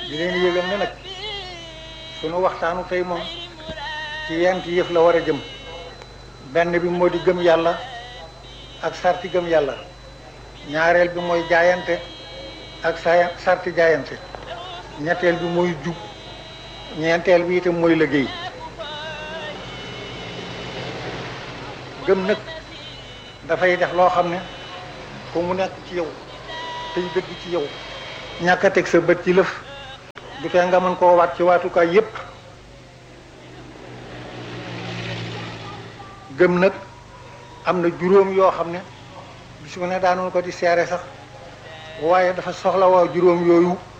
di leen yëgal ne nag sunu waxtaanu tey moom ci yenti yëf la war a jëm benn bi moo di gëm yàlla ak sarti gëm yàlla ñaareel bi mooy jaayante ak saa sarti jaayante ñetteel bi mooy jub ñeenteel bi itam mooy liggéey gëm nag dafay def loo xam ne ku mu nekk ci yow tey dëgg ci yow ñàkk a teg sa bët ci lëf du tee nga mën koo waat ci waatukaay yépp gëm nag am na juróom yoo xam ne bis bu ne daanoon ko di seere sax waaye dafa soxla waa juróom yooyu